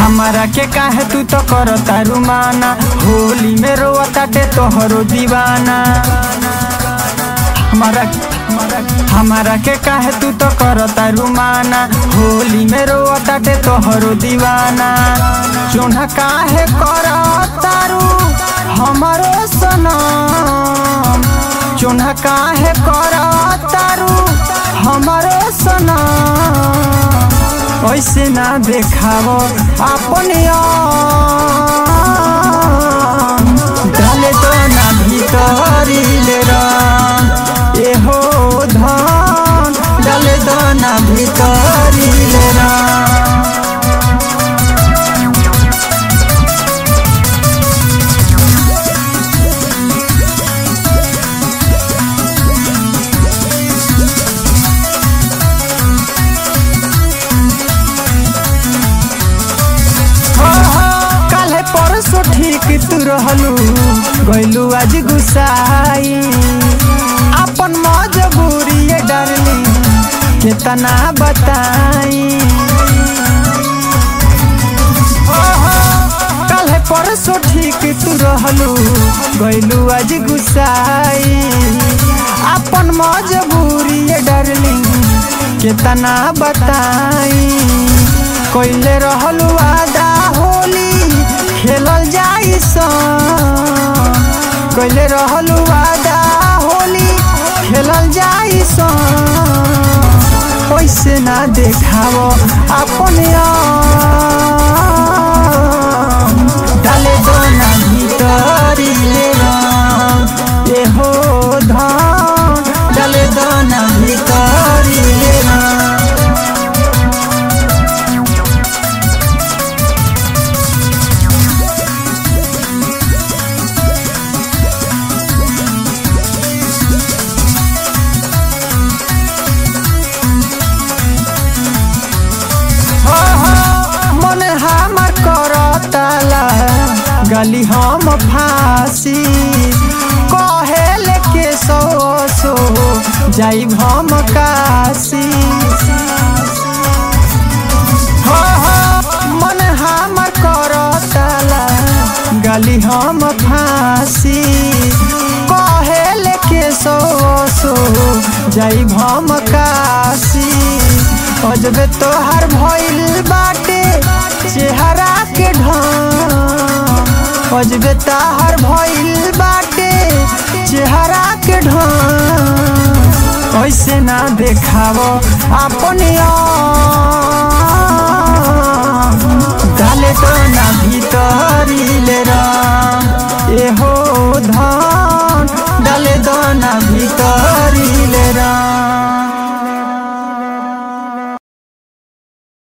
हमारा के काहे तू तो करता रुमाना होली में रोआ ताटे तोहरो दीवाना हमारा हमारा के काहे तू तो करता रुमाना होली में रोआ ताटे तोहरो दीवाना चोना काहे करता रू हमारो सनम चोना काहे करता रू हमारो सनम ऐसे ना देखावो अपने आम। डाले तो ना भीतरी ले रंग एहो धन डाले तो ना भीतरी ले रंग काले परसो ठीक तू रहलू गइलू आज गुसाई अपन मजबूरी ये डरली कितना बताई काले परसो ठीक तू रहलू गइलू आज गुसाई अपन मजबूरी ये डरली कितना बताई कोइले रहलू आदा होली खेलल जाई सन कोइले रहलू आदा होली खेलल जाई सन ओइसे ना देखावो अपने आम। डाले दो ना भीतरी ले रंग एहो धन डाले दो ना भीतरी ले रंग मन हमर करताला गली हम फांसी कहे लेके सो सो जाइब हम काशी हो हो मन हमर करताला गली हम फांसी कहे लेके सो सो जाइब हम काशी अजबे तोहर भइल बाटे चेहरा के ढंग अजबे तोहर भइल बाटे चेहरा के ढंग ऐसे ना देखावो अपने आम। डाले तो ना भीतरी ले रंग